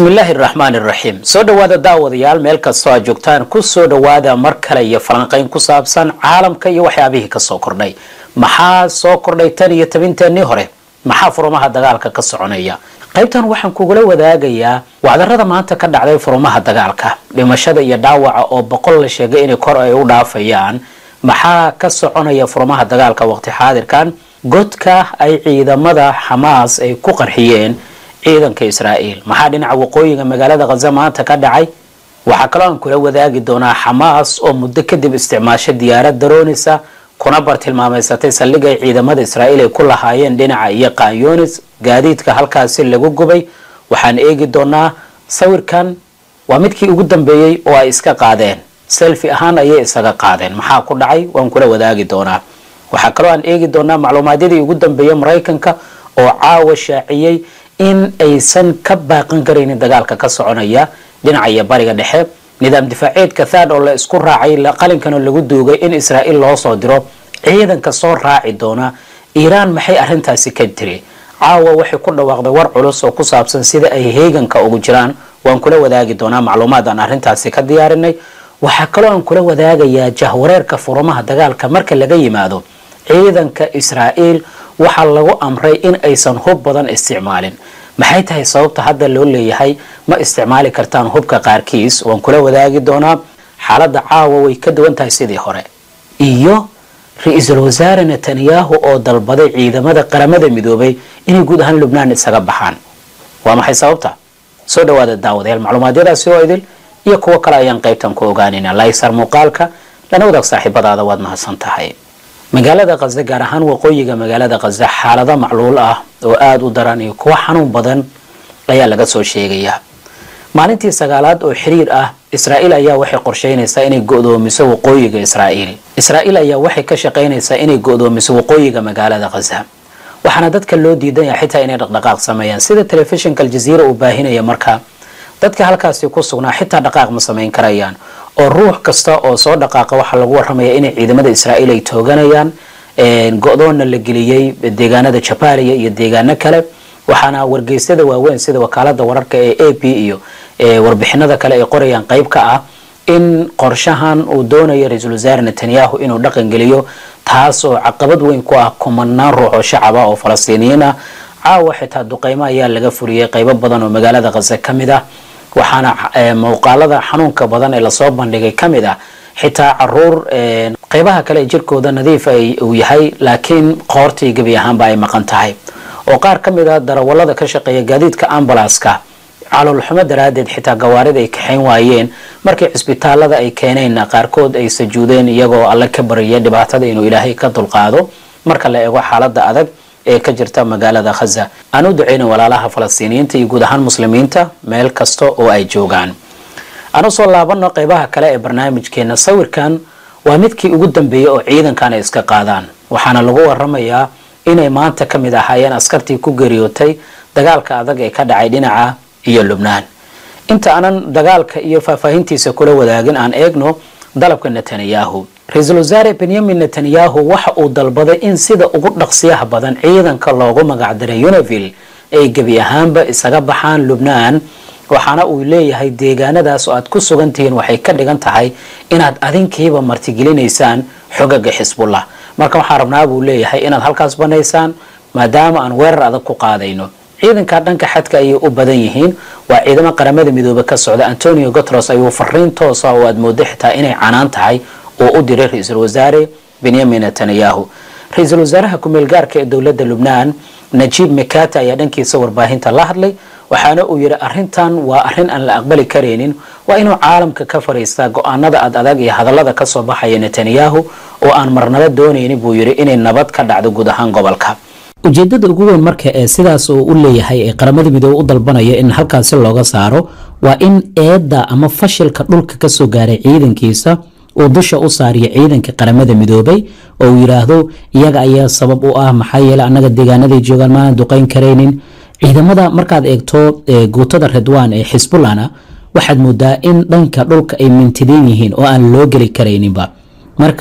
bismillaahi raxmaan iraxiim soo dhowaada daawadayaal meel kastoo aad joogtaan ku soo dhowaada mar kale iyo falanqayn ku saabsan caalamka iyo waxyaabihii kasoo kordhay maxaa soo kordhay tan iyo tabinteenii hore maxaa furumaha dagaalka ka soconaya qaybtan waxaan kugula wadaagayaa wacdarada maanta ka dhacday furumaha dagaalka dhimashada iyo dhaawaca oo boqol la sheegay inay kor ay u dhaafayaan maxaa ka soconaya furumaha dagaalka waqti xaadirkan godka ay ciidamada xamaas ay ku qarxiyeen ciidanka israa'iil maxaa dhinaca waqooyiga magaalada khaza maanta ka dhacay waxaa kaloo aan kula wadaagi doonaa xamaas oo muddo kadib isticmaasho diyaarad daroonisa kuna bartilmaameysatay saldhig ay ciidamada israa'iil ay ku lahaayeen dhinaca iyo qaanyoonis gaadiidka halkaasi lagu gubay waxaan eegi doonaa sawirkan waa midkii ugu dambeeyey oo ay iska qaadeen selfi ahaan ayay isaga qaadeen maxaa ku dhacay waan kula wadaagi doonaa waxaa kaloo aan eegi doonaa macluumaadyadii ugu dambeeyey maraykanka oo caawa shaaciyey in aysan ka baaqan karaynin dagaalka ka soconaya dhinaca iyo bariga dhexe nidaam difaaceedka thad oo la isku raacay qalinkana lagu duugay in israa'iil loo soo diro ciidanka soo raaci doona iiraan maxay arrintaasi ka tiri caawa waxay ku dhawaaqday war culus oo ku saabsan sida ay heeganka ugu jiraan waan kula wadaagi doonaa macluumaad aan arrintaasi ka diyaarinay waxaa kaloo aan kula wadaagayaa jahwareerka furumaha dagaalka marka laga yimaado ciidanka israa'iil waxaa lagu amray in aysan hub badan isticmaalin maxay tahay sababta hadda loo leeyahay ma isticmaali kartaan hubka qaarkiis waan kula wadaagi doonaa xaaladda caawa way ka duwan tahay sidii hore iyo ra-iisul wasaare netanyahu oo dalbaday ciidamada qaramada midoobay inay guud ahaan lubnaan isaga baxaan waa maxay sababta soo dhawaada daawadayaal macluumaadyadaasi oo idil iyo kuwo kale ayaan qaybtan ku ogaanayna laysar muuqaalka lana wadaag saaxiibadaada waad mahadsan tahay magaalada khaza gaar ahaan waqooyiga magaalada khaza xaalado macluul ah oo aada u daran iyo kuwo xanuun badan ayaa laga soo sheegayaa maalintii sagaalaad oo xiriir ah israa'iil ayaa waxay qorsheynaysaa inay go-doomiso waqooyiga israa'iil israa'iil ayaa waxay ka shaqaynaysaa inay go-doomiso waqooyiga magaalada khaza waxaana dadka loo diidanya xitaa inay dhaqdhaqaaq sameeyaan sida telefishinka aljaziira uu baahinaya markaa dadka halkaasi ku sugnaa xitaa dhaqaaq ma samayn karayaan oo ruux kasta oo soo dhaqaaqa waxaa lagu waramaya inay ciidamada israa'iil ay tooganayaan go-doonna la geliyey deegaanada jabaaliya iyo deegaano kale waxaana wargeysyada waaweyn sida wakaalada wararka ee a p iyo warbixinada kale ay qorayaan qeyb ka ah in qorshahan uu doonayo ra-iisul wasaare netanyahu inuu dhaqan geliyo taas oo caqabad weyn ku ah kumanaan ruux oo shacaba oo falastiiniyiin ah caawa xitaa duqeymo ayaa laga furiyey qeybo badan oo magaalada khaza ka mid ah waxaana muuqaalada xanuunka badan ee lasoo bandhigay ka mid ah xitaa caruur qeybaha kale ee jirkooda nadiif uu yahay laakiin qoortii gebi ahaanba ay maqan tahay oo qaar ka mid a darawalada ka shaqeeya gaadiidka ambalaska caloolxumo daraaddeed xitaa gawaarida ay kaxayn waayeen markii cisbitaalada ay keeneenna qaarkood ay sajuudeen iyagoo alle ka barya dhibaatada inuu ilaahay ka dulqaado marka la eego xaalada adag ee ka jirta magaalada khaza aan u duceyna walaalaha falastiiniyiinta iyo guud ahaan muslimiinta meel kasta oo ay joogaan aan usoo laabano qeybaha kale ee barnaamijkeena sawirkan waa midkii ugu dambeeyey oo ciidankan ay iska qaadaan waxaana lagu waramayaa inay maanta ka mid ahaayeen askartii ku geeriyootay dagaalka adag ee ka dhacay dhinaca iyo lubnaan inta aanan dagaalka iyo faahfaahintiisa kula wadaagin aan eegno dalabka netanyahu ra-iisul wasaare benyamin netanyahu waxa uu dalbaday in sida ugu dhaqsiyaha badan ciidanka loogu magacdaray univille ay gebi ahaanba isaga baxaan lubnaan waxaana uu leeyahay deegaanadaas oo aad ku sugan tihiin waxay ka dhigan tahay inaad adinkiiba martigelinaysaan xogaga xisbullah marka waxaan rabnaa buu leeyahay inaad halkaas banaysaan maadaama aan weerar adag ku qaadayno ciidanka dhanka xadka ayay u badan yihiin waa ciidamo qaramada midoobe ka socda antonio gutros ayuu fariin toosa oo aad moodo xitaa inay canaan tahay oo u diray ra-iisul wasaare benyamin netanyahu ra-iisul wasaaraha ku-meel gaarka ee dowladda lubnaan najiib mekata ayaa dhankiisa warbaahinta la hadlay waxaana uu yidhi arrintan waa arrin aan la aqbali karaynin waa inuu caalamka ka fariistaa go-aanada ad adag iyo hadallada kasoo baxaya netanyahu oo aan marnaba doonaynin buu yidhi inay nabad ka dhacdo guud ahaan gobolka ujeedada ugu weyn marka ee sidaas oo u leeyahay ee qaramada midoobe u dalbanaya in halkaasi looga saaro waa in eedda ama fashilka dhulka kasoo gaaray ciidankiisa uu dusha u saariyo ciidanka qaramada midoobay oo uu yidhaahdo iyaga ayaa sabab u ah maxaa yeele annaga deegaanaday joogaan maana duqeyn karaynin ciidamada markaad eegto guutada redwan ee xisbullahna waxaad moodaa in dhanka dhulka ay mintideen yihiin oo aan loo geli karayninba marka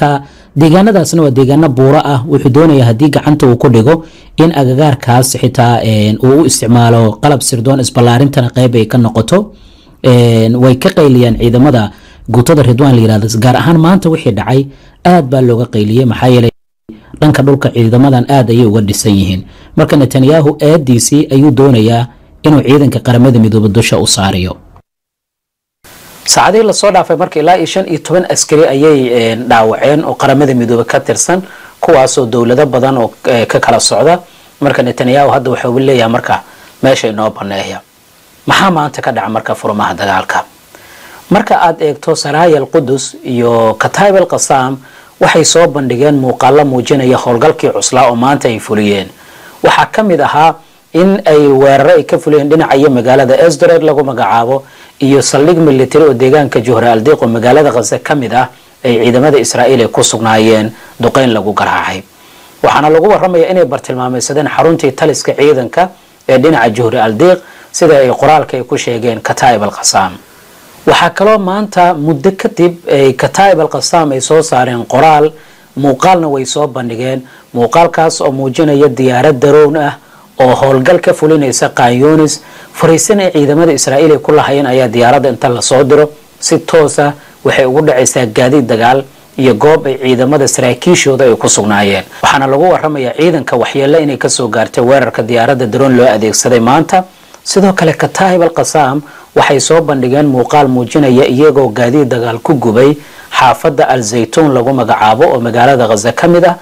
deegaanadaasna waa deegaano buuro ah wuxuu doonaya haddii gacanta uu ku dhigo in agagaarkaas xitaa uu u isticmaalo qalab sirdoon isballaarintana qeyb ay ka noqoto way ka qayliyaan ciidamada guutada ridwaan la yirahdo gaar ahaan maanta wixii dhacay aad baa looga qayliyey maxaa yeelay dhanka dhulka ciidamadan aad ayay uga dhisan yihiin marka netanyahu aadiisii ayuu doonayaa inuu ciidanka qaramada midoobe dusha u saariyo saacadihii lasoo dhaafay marka ilaa iyo shan iyo toban askari ayay dhaawaceen oo qaramada midoobe ka tirsan kuwaasoo dowlado badan oo ka kala socda marka netanyahu hadda waxau leeyahay marka meesha inoo baneeya maxaa maanta ka dhaca marka furmaha dagaalka marka aad eegto saraayal qudus iyo kataib al qasaam waxay soo bandhigeen muuqaalo muujinaya howlgalkii cuslaa oo maanta ay fuliyeen waxaa ka mid ahaa in ay weeraro ay ka fuliyeen dhinacayo magaalada esdored lagu magacaabo iyo saldhig military oo deegaanka juhra aldiiq oo magaalada khaze ka mid ah ay ciidamada israa'iil ay ku sugnaayeen duqeyn lagu garaacay waxaana lagu waramaya inay bartilmaameysadeen xaruntii taliska ciidanka ee dhinaca juhri aldiiq sida ay qoraalka ay ku sheegeen kataib al qasaam waxaa kaloo maanta muddo kadib ay kataib al qasaam ay soo saareen qoraal muuqaalna way soo bandhigeen muuqaalkaas oo muujinaya diyaarad darown ah oo howlgal ka fulinaysa kanyunis fariisan ay ciidamada israa'iil ay ku lahayeen ayaa diyaaradda inta lasoo diro si toosa waxay ugu dhacaysaa gaadiid dagaal iyo goob ay ciidamada saraakiishooda ay ku sugnaayeen waxaana lagu waramayaa ciidanka waxyeello inay kasoo gaartay weerarka diyaaradda daroon loo adeegsaday maanta sidoo kale kataib al qasaam waxay soo bandhigeen muuqaal muujinaya iyagoo gaadiid dagaal ku gubay xaafadda al zaytuun lagu magacaabo oo magaalada khaza ka mid ah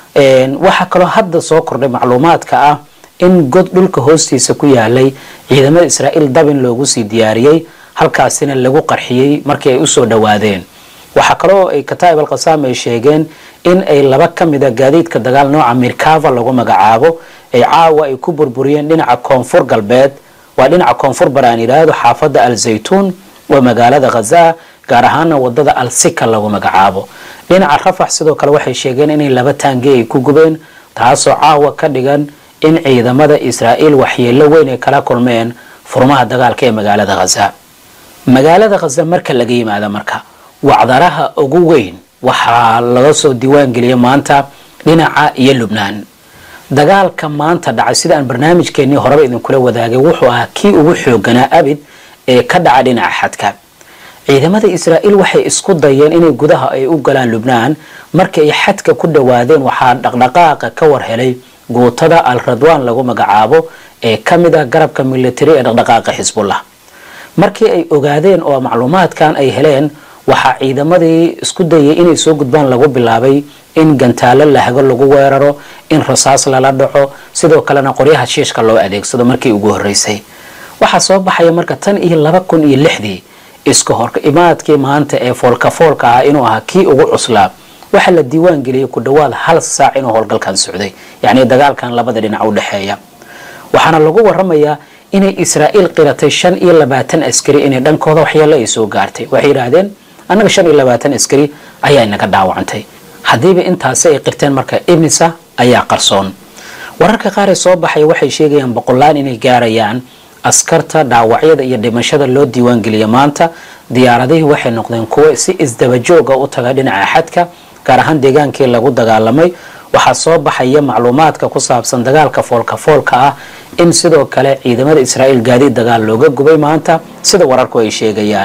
waxaa kaloo hadda soo kordhay macluumaadka ah in god dhulka hoostiisa ku yaalay ciidamada israa'iil dabin loogu sii diyaariyey halkaasina lagu qarxiyey markii ay usoo dhowaadeen waxaa kaloo ay kataib al qasaam ay sheegeen in ay laba ka mida gaadiidka dagaal nooca mirkava lagu magacaabo ay caawa ay ku burburiyeen dhinaca koonfur galbeed waa dhinaca koonfur bar aan yidhaahdo xaafadda al zaytuun waa magaalada khaza gaar ahaana wadada al sika lagu magacaabo dhinaca rafax sidoo kale waxay sheegeen inay laba taangi ay ku gubeen taasoo caawa ka dhigan in ciidamada israa'iil waxyeello weyn ay kala kulmeen furmaha dagaalka ee magaalada khaza magaalada khaza marka laga yimaado marka wacdaraha ugu weyn waxaa laga soo diiwaangeliyay maanta dhinaca iyo lubnaan dagaalka maanta dhacay sida aan barnaamijkeenii horeba idinkula wadaagay wuxuu ahaa kii ugu xooganaa abid ee ka dhaca dhinaca xadka ciidamada israa'iil waxay isku dayeen inay gudaha ay u galaan lubnaan markii ay xadka ku dhowaadeen waxaa dhaqdhaqaaqa ka war helay guutada al radwan lagu magacaabo ee ka mid ah garabka military ee dhaqdhaqaaqa xisbullah markii ay ogaadeen oo macluumaadkan ay heleen waxaa ciidamadii isku dayay inay soo gudbaan lagu bilaabay in gantaalo lahago lagu weeraro in rasaas lala dhaco sidoo kalena qoryaha shiishka loo adeegsado markii ugu horeysay waxaa soo baxaya marka tan iyo laba kun iyo lixdii iska hor imaadkii maanta ee foolka foolka ah inuu ahaa kii ugu cuslaa waxaa la diiwaan geliyay ku dhowaad hal saac inuu howlgalkan socday yacni dagaalkan labada dhinac u dhexeeya waxaana lagu waramayaa inay israa'iil qiratay shan iyo labaatan askari inay dhankooda waxyeelo ay soo gaartay waxay yidhaahdeen annaga shan iyo labaatan askari ayaa inaga dhaawacantay haddiiba intaasi ay qirteen marka imisa ayaa qarsoon wararka qaar ee soo baxaya waxay sheegayaan boqolaan inay gaarayaan askarta dhaawacyada iyo dhimashada loo diiwaangeliya maanta diyaaradihii waxay noqdeen kuwo si isdabajooga u taga dhinaca xadka gaar ahaan deegaankii lagu dagaalamay waxaa soo baxaya macluumaadka ku saabsan dagaalka foolka foolka ah in sidoo kale ciidamada israa'iil gaadiid dagaal looga gubay maanta sida wararku ay sheegayaan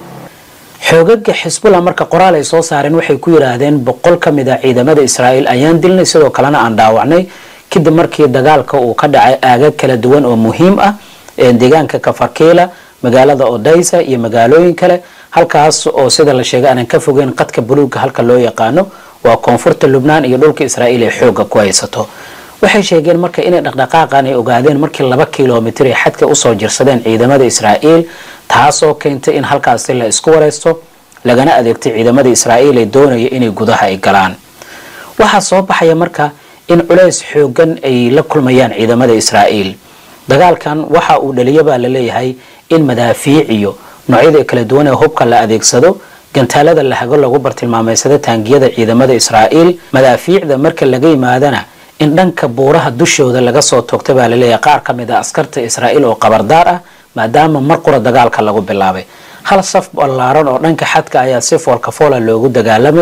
xoogaga xisbullah marka qoraal ay soo saareen waxay ku yidhaahdeen boqol ka mid ah ciidamada israa'iil ayaan dilnay sidoo kalena aan dhaawacnay kadib markii dagaalka uu ka dhacay aagag kala duwan oo muhiim ah deegaanka kafarkiila magaalada odaysa iyo magaalooyin kale halkaas oo sida la sheegay aanan ka fogeyn qadka buluugga halka loo yaqaano waa koonfurta lubnaan iyo dhulka israa'iil ay xooga ku haysato waxay sheegeen marka inay dhaqdhaqaaqan ay ogaadeen markii laba kilomitir ay xadka usoo jirsadeen ciidamada israa'iil taasoo keentay in halkaasi la isku wareysto lagana adeegtay ciidamada israa'iil ee doonaya inay gudaha ay galaan waxaa soo baxaya marka in culays xoogan ay la kulmayaan ciidamada israa'iil dagaalkan waxa uu dhaliya baa la leeyahay in madaafiic iyo noocyada kala duwan ee hubka la adeegsado gantaalada lahago lagu bartilmaameysada taangiyada ciidamada israa'iil madaafiicda marka laga yimaadana in dhanka buuraha dushooda laga soo toogta baa laleeyahay qaar ka mid a askarta israa'iil oo qabardaar ah maadaama mar qura dagaalka lagu bilaabay hal saf ballaaran oo dhanka xadka ayaa si foolka foola loogu dagaalamayay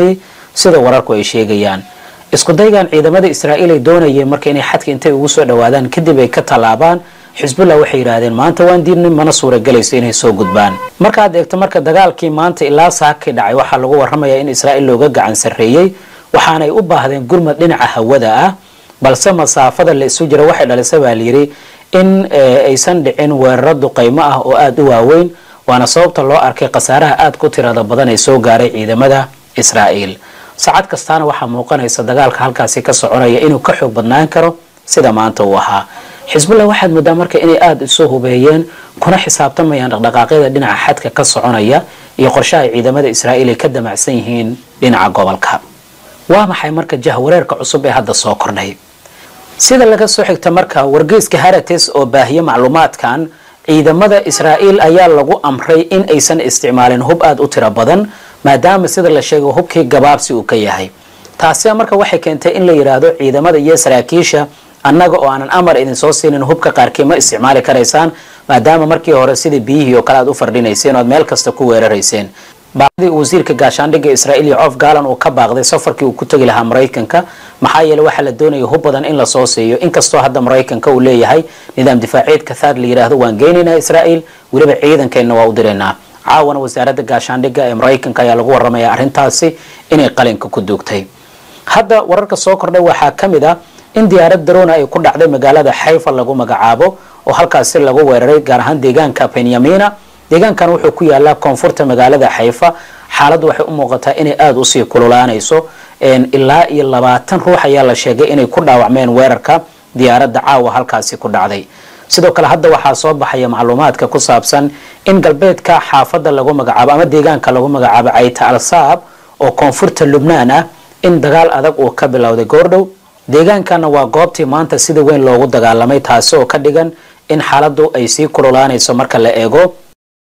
sida wararku ay sheegayaan isku daygan ciidamada israa'iil ay doonayeen marka inay xadka intay ugu soo dhawaadaan kadib ay ka tallaabaan xisbullah waxay yidhaahdeen maanta waan diidnay mana suuragelayso inay soo gudbaan markaad eegto marka dagaalkii maanta ilaa saakii dhacay waxaa lagu warramayaa in israa'iil looga gacan sarreeyey waxaanay u baahdeen gurmad dhinaca hawada ah balse masaafada la isu jira waxay dhalisay baa layidhi in aysan dhicin weeraro duqaymo ah oo aada u waaweyn waana sababta loo arkay khasaaraha aada ku tirada badan ee soo gaaray ciidamada israa'iil saacad kastaana waxaa muuqanaysa dagaalka halkaasi ka soconaya inuu ka xoog badnaan karo sida maanta uu ahaa xisbullah waxaad moodaa marka inay aada isu hubeeyeen kuna xisaabtamayaan dhaqdhaqaaqyada dhinaca xadka ka soconaya iyo qorshaha ciidamada israa'iil ay ka damacsan yihiin dhinaca gobolka waa maxay marka jahwareerka cusub ee hadda soo kordhay sida laga soo xigta marka wargeyska harates oo baahiye macluumaadkan ciidamada israa'iil ayaa lagu amray in aysan isticmaalin hub aada u tiro badan maadaama sida la sheegay hubkii gabaabsi uu ka yahay taasina marka waxay keentay in la yidhaahdo ciidamada iyo saraakiisha annaga oo aanan amar idinsoo siinin hubka qaarkii ma isticmaali karaysaan maadaama markii hore sida biyihii oo kale aad u fardhinayseen oad meel kasta ku weerarayseen baaqdii wasiirka gaashaandhigga israa'iil iyo cof gaalan uu ka baaqday safarkii uu ku tegi lahaa maraykanka maxaa yeele waxaa la doonaya hub badan in lasoo siiyo inkastoo hadda maraykanka uu leeyahay nidaam difaaciyeed kathaar la yidhaahdo waan geynaynaa israa'iil weliba ciidankeenna waa u diraynaa caawana wasaaradda gaashaandhigga ee maraykanka ayaa lagu warramaya arrintaasi inay qalinka ku duugtay hadda wararka soo kordhay waxaa ka mid ah in diyaarad darona ay ku dhacday magaalada xayfa lagu magacaabo oo halkaasi lagu weeraray gaar ahaan deegaanka benyamina deegaankan wuxuu ku yaalaa koonfurta magaalada xayfa xaaladdu waxay u muuqataa inay aada usii kululaanayso ilaa iyo labaatan ruux ayaa la sheegay inay ku dhaawacmeen weerarka diyaaradda caawa halkaasi ku dhacday sidoo kale hadda waxaa soo baxaya macluumaadka ku saabsan in galbeedka xaafadda lagu magacaabo ama deegaanka lagu magacaabo cayta al-saab oo koonfurta lubnaan ah in dagaal adag uu ka bilowday goordhow deegaankana waa goobtii maanta sida weyn loogu dagaalamay taasi oo ka dhigan in xaaladdu ay sii kululaanayso marka la eego